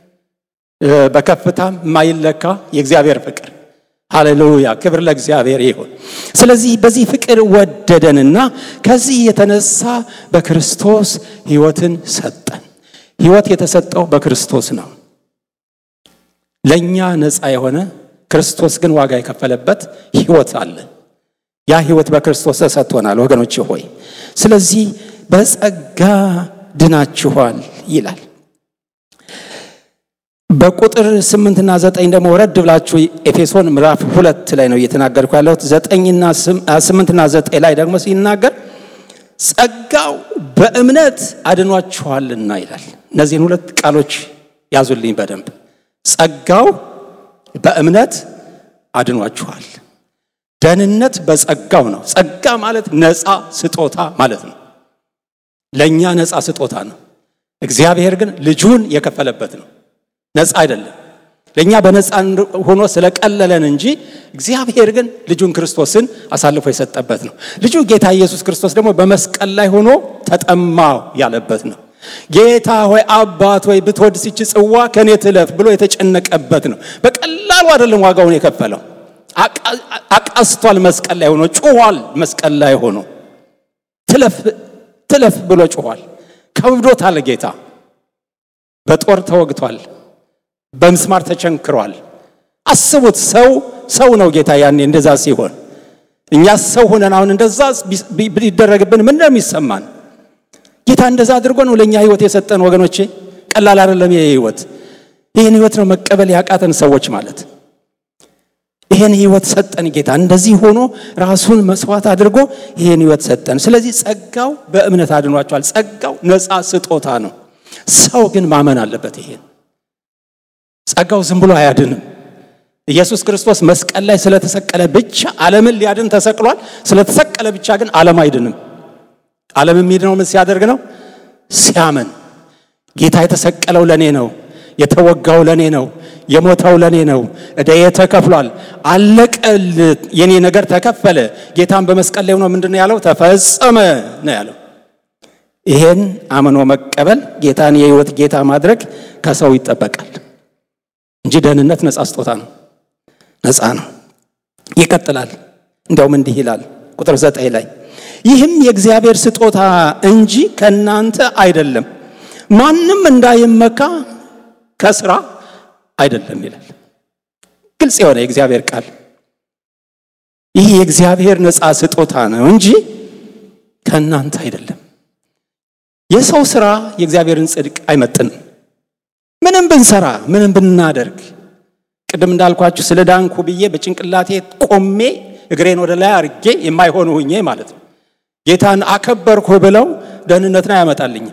በከፍታም የማይለካ የእግዚአብሔር ፍቅር ሃሌሉያ! ክብር ለእግዚአብሔር ይሁን። ስለዚህ በዚህ ፍቅር ወደደንና ከዚህ የተነሳ በክርስቶስ ሕይወትን ሰጠን። ሕይወት የተሰጠው በክርስቶስ ነው። ለእኛ ነፃ የሆነ ክርስቶስ ግን ዋጋ የከፈለበት ሕይወት አለ። ያ ሕይወት በክርስቶስ ተሰጥቶናል ወገኖች ሆይ። ስለዚህ በጸጋ ድናችኋል ይላል። በቁጥር ስምንትና ዘጠኝ ደግሞ ወረድ ብላችሁ ኤፌሶን ምዕራፍ ሁለት ላይ ነው እየተናገርኩ ያለሁት። ዘጠኝና ስምንትና ዘጠኝ ላይ ደግሞ ሲናገር ጸጋው በእምነት አድኗችኋልና ይላል። እነዚህን ሁለት ቃሎች ያዙልኝ በደንብ ጸጋው በእምነት አድኗችኋል። ደህንነት በጸጋው ነው። ጸጋ ማለት ነፃ ስጦታ ማለት ነው። ለእኛ ነፃ ስጦታ ነው። እግዚአብሔር ግን ልጁን የከፈለበት ነው። ነፃ አይደለም። ለእኛ በነፃ ሆኖ ስለቀለለን እንጂ እግዚአብሔር ግን ልጁን ክርስቶስን አሳልፎ የሰጠበት ነው። ልጁ ጌታ ኢየሱስ ክርስቶስ ደግሞ በመስቀል ላይ ሆኖ ተጠማው ያለበት ነው። ጌታ ሆይ አባት ሆይ ብትወድ ሲች ጽዋ ከኔ ትለፍ ብሎ የተጨነቀበት ነው። በቀላሉ አይደለም ዋጋውን የከፈለው። አቃስቷል። መስቀል ላይ ሆኖ ጮኋል። መስቀል ላይ ሆኖ ትለፍ ትለፍ ብሎ ጮኋል። ከብዶታል። ጌታ በጦር ተወግቷል። በምስማር ተቸንክሯል። አስቡት፣ ሰው ሰው ነው ጌታ ያኔ እንደዛ ሲሆን፣ እኛ ሰው ሆነን አሁን እንደዛ ቢደረግብን ምን ነው የሚሰማን? ጌታ እንደዛ አድርጎ ነው ለእኛ ህይወት የሰጠን ወገኖቼ። ቀላል አይደለም ይሄ ህይወት። ይህን ህይወት ነው መቀበል ያቃተን ሰዎች ማለት። ይህን ህይወት ሰጠን ጌታ እንደዚህ ሆኖ ራሱን መስዋዕት አድርጎ ይህን ህይወት ሰጠን። ስለዚህ ጸጋው በእምነት አድኗቸዋል። ጸጋው ነፃ ስጦታ ነው። ሰው ግን ማመን አለበት ይሄን ጸጋው ዝም ብሎ አያድንም። ኢየሱስ ክርስቶስ መስቀል ላይ ስለተሰቀለ ብቻ ዓለምን ሊያድን ተሰቅሏል። ስለተሰቀለ ብቻ ግን ዓለም አይድንም። ዓለም የሚድነው ምን ሲያደርግ ነው? ሲያመን። ጌታ የተሰቀለው ለኔ ነው፣ የተወጋው ለኔ ነው፣ የሞተው ለኔ ነው፣ ዕዳዬ ተከፍሏል፣ አለቀል፣ የኔ ነገር ተከፈለ። ጌታን በመስቀል ላይ ሆኖ ምንድን ነው ያለው? ተፈጸመ ነው ያለው። ይሄን አምኖ መቀበል ጌታን የህይወት ጌታ ማድረግ ከሰው ይጠበቃል እንጂ ደህንነት ነፃ ስጦታ ነው። ነፃ ነው። ይቀጥላል። እንዲያውም እንዲህ ይላል ቁጥር ዘጠኝ ላይ ይህም የእግዚአብሔር ስጦታ እንጂ ከእናንተ አይደለም፣ ማንም እንዳይመካ ከስራ አይደለም ይላል። ግልጽ የሆነ የእግዚአብሔር ቃል። ይህ የእግዚአብሔር ነፃ ስጦታ ነው እንጂ ከእናንተ አይደለም። የሰው ስራ የእግዚአብሔርን ጽድቅ አይመጥንም። ምንም ብንሰራ ምንም ብናደርግ ቅድም እንዳልኳችሁ ስለ ዳንኩ ብዬ በጭንቅላቴ ቆሜ እግሬን ወደ ላይ አርጌ የማይሆን ሁኜ ማለት ነው ጌታን አከበርኩ ብለው ደህንነትን አያመጣልኝም።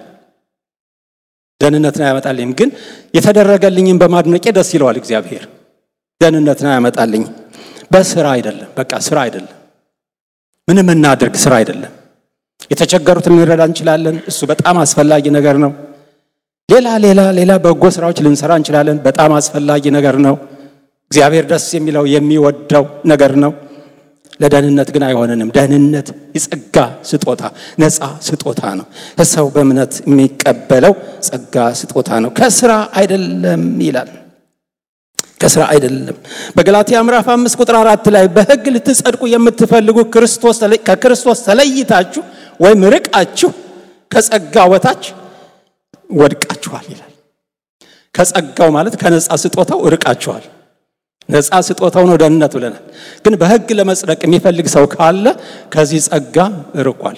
ደህንነትን አያመጣልኝም። ግን የተደረገልኝም በማድነቄ ደስ ይለዋል እግዚአብሔር። ደህንነትን አያመጣልኝም። በስራ አይደለም፣ በቃ ስራ አይደለም። ምንም እናድርግ ስራ አይደለም። የተቸገሩትን ልንረዳ እንችላለን። እሱ በጣም አስፈላጊ ነገር ነው። ሌላ ሌላ ሌላ በጎ ስራዎች ልንሰራ እንችላለን። በጣም አስፈላጊ ነገር ነው። እግዚአብሔር ደስ የሚለው የሚወደው ነገር ነው። ለደህንነት ግን አይሆንንም። ደህንነት የጸጋ ስጦታ ነፃ ስጦታ ነው። ከሰው በእምነት የሚቀበለው ጸጋ ስጦታ ነው። ከስራ አይደለም ይላል። ከስራ አይደለም። በገላትያ ምዕራፍ አምስት ቁጥር አራት ላይ በሕግ ልትጸድቁ የምትፈልጉ ከክርስቶስ ተለይታችሁ ወይም ርቃችሁ ከጸጋ በታች ወድቃችኋል ይላል። ከጸጋው ማለት ከነፃ ስጦታው ርቃችኋል። ነፃ ስጦታው ነው ደህንነት ብለናል። ግን በሕግ ለመጽደቅ የሚፈልግ ሰው ካለ ከዚህ ጸጋ ርቋል።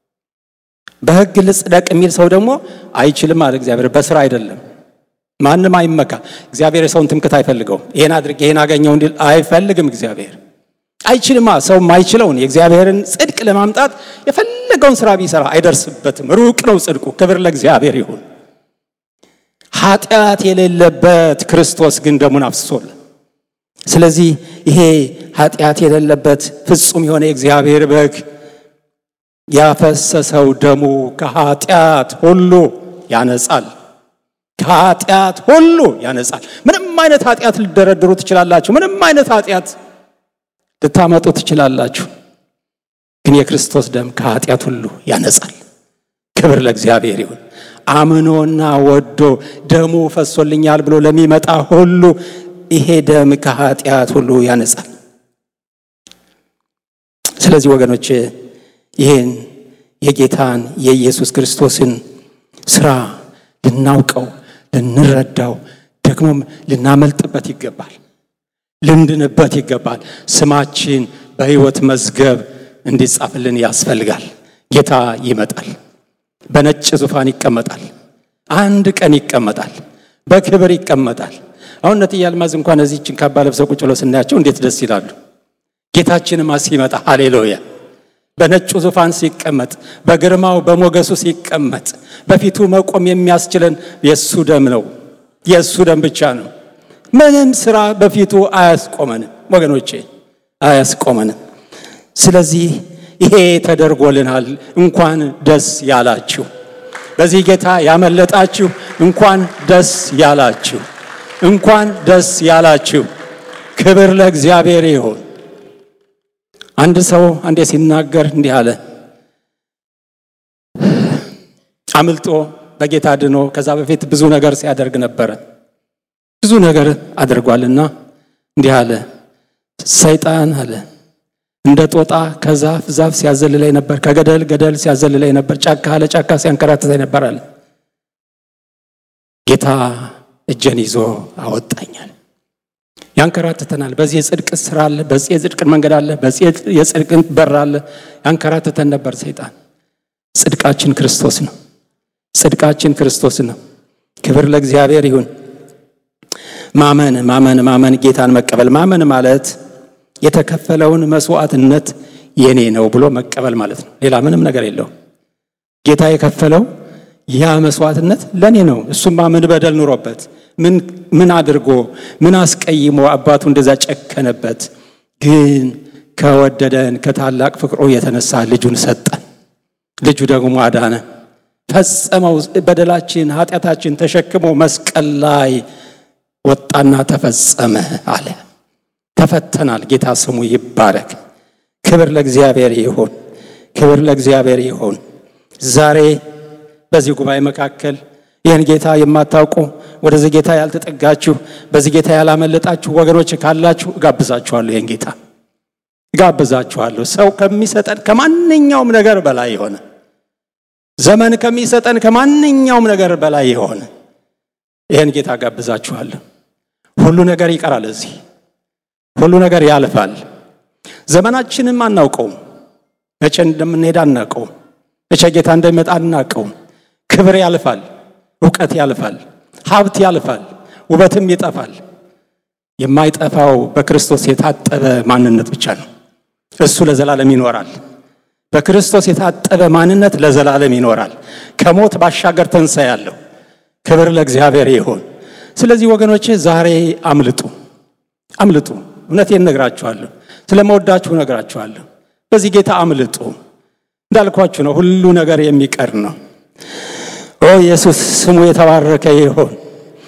በሕግ ልጽደቅ የሚል ሰው ደግሞ አይችልም አለ እግዚአብሔር። በስራ አይደለም። ማንም አይመካ። እግዚአብሔር የሰውን ትምክት አይፈልገውም። ይሄን አድርግ ይሄን አገኘው እንዲል አይፈልግም እግዚአብሔር። አይችልማ። ሰው ማይችለውን የእግዚአብሔርን ጽድቅ ለማምጣት የፈለገውን ስራ ቢሰራ አይደርስበትም። ሩቅ ነው ጽድቁ። ክብር ለእግዚአብሔር ይሁን። ኃጢአት የሌለበት ክርስቶስ ግን ደሙን አፍስሶል። ስለዚህ ይሄ ኃጢአት የሌለበት ፍጹም የሆነ የእግዚአብሔር በግ ያፈሰሰው ደሙ ከኃጢአት ሁሉ ያነጻል። ከኃጢአት ሁሉ ያነጻል። ምንም አይነት ኃጢአት ልደረድሩ ትችላላችሁ። ምንም አይነት ኃጢአት ልታመጡ ትችላላችሁ። ግን የክርስቶስ ደም ከኃጢአት ሁሉ ያነጻል። ክብር ለእግዚአብሔር ይሁን። አምኖና ወዶ ደሙ ፈሶልኛል ብሎ ለሚመጣ ሁሉ ይሄ ደም ከኃጢአት ሁሉ ያነጻል። ስለዚህ ወገኖች ይህን የጌታን የኢየሱስ ክርስቶስን ስራ ልናውቀው፣ ልንረዳው፣ ደግሞም ልናመልጥበት ይገባል። ልንድንበት ይገባል። ስማችን በሕይወት መዝገብ እንዲጻፍልን ያስፈልጋል። ጌታ ይመጣል። በነጭ ዙፋን ይቀመጣል። አንድ ቀን ይቀመጣል። በክብር ይቀመጣል። አሁን እነትዬ አልማዝ እንኳን እዚህችን ካባ ለብሰው ቁጭ ብለው ስናያቸው እንዴት ደስ ይላሉ። ጌታችንማ ሲመጣ ሃሌሉያ በነጩ ዙፋን ሲቀመጥ፣ በግርማው በሞገሱ ሲቀመጥ፣ በፊቱ መቆም የሚያስችለን የእሱ ደም ነው። የእሱ ደም ብቻ ነው። ምንም ስራ በፊቱ አያስቆመንም ወገኖቼ፣ አያስቆመንም። ስለዚህ ይሄ ተደርጎልናል። እንኳን ደስ ያላችሁ። በዚህ ጌታ ያመለጣችሁ እንኳን ደስ ያላችሁ። እንኳን ደስ ያላችሁ። ክብር ለእግዚአብሔር ይሁን። አንድ ሰው አንዴ ሲናገር እንዲህ አለ። አምልጦ በጌታ ድኖ ከዛ በፊት ብዙ ነገር ሲያደርግ ነበረ። ብዙ ነገር አድርጓልና እንዲህ አለ። ሰይጣን አለ እንደ ጦጣ ከዛፍ ዛፍ ሲያዘልለኝ ነበር፣ ከገደል ገደል ሲያዘልለኝ ነበር፣ ጫካ አለ ጫካ ሲያንከራትተኝ ነበር አለ። ጌታ እጄን ይዞ አወጣኛል። ያንከራትተናል። በዚህ የጽድቅ ስራ አለ፣ በዚህ የጽድቅ መንገድ አለ፣ በዚህ የጽድቅ በር አለ። ያንከራትተን ነበር ሰይጣን። ጽድቃችን ክርስቶስ ነው። ጽድቃችን ክርስቶስ ነው። ክብር ለእግዚአብሔር ይሁን። ማመን ማመን ማመን ጌታን መቀበል ማመን ማለት የተከፈለውን መስዋዕትነት የኔ ነው ብሎ መቀበል ማለት ነው። ሌላ ምንም ነገር የለውም። ጌታ የከፈለው ያ መስዋዕትነት ለኔ ነው። እሱማ ምን በደል ኑሮበት ምን አድርጎ ምን አስቀይሞ አባቱ እንደዛ ጨከነበት? ግን ከወደደን ከታላቅ ፍቅሩ የተነሳ ልጁን ሰጠን። ልጁ ደግሞ አዳነ፣ ፈጸመው። በደላችን ኃጢአታችን ተሸክሞ መስቀል ላይ ወጣና ተፈጸመ አለ። ተፈተናል። ጌታ ስሙ ይባረክ። ክብር ለእግዚአብሔር ይሁን። ክብር ለእግዚአብሔር ይሁን። ዛሬ በዚህ ጉባኤ መካከል ይህን ጌታ የማታውቁ ወደዚህ ጌታ ያልተጠጋችሁ በዚህ ጌታ ያላመለጣችሁ ወገኖች ካላችሁ እጋብዛችኋለሁ። ይህን ጌታ እጋብዛችኋለሁ። ሰው ከሚሰጠን ከማንኛውም ነገር በላይ የሆነ ዘመን ከሚሰጠን ከማንኛውም ነገር በላይ የሆነ ይህን ጌታ እጋብዛችኋለሁ። ሁሉ ነገር ይቀራል። እዚህ ሁሉ ነገር ያልፋል። ዘመናችንም አናውቀውም። መቼ እንደምንሄድ አናውቀውም። መቼ ጌታ እንደሚመጣ አናውቀውም። ክብር ያልፋል። እውቀት ያልፋል። ሀብት ያልፋል። ውበትም ይጠፋል። የማይጠፋው በክርስቶስ የታጠበ ማንነት ብቻ ነው። እሱ ለዘላለም ይኖራል። በክርስቶስ የታጠበ ማንነት ለዘላለም ይኖራል። ከሞት ባሻገር ትንሣኤ ያለው ክብር ለእግዚአብሔር ይሁን። ስለዚህ ወገኖቼ ዛሬ አምልጡ፣ አምልጡ። እውነቴን እነግራችኋለሁ፣ ስለመወዳችሁ እነግራችኋለሁ። በዚህ ጌታ አምልጡ። እንዳልኳችሁ ነው፣ ሁሉ ነገር የሚቀር ነው። ኦ ኢየሱስ ስሙ የተባረከ ይሁን።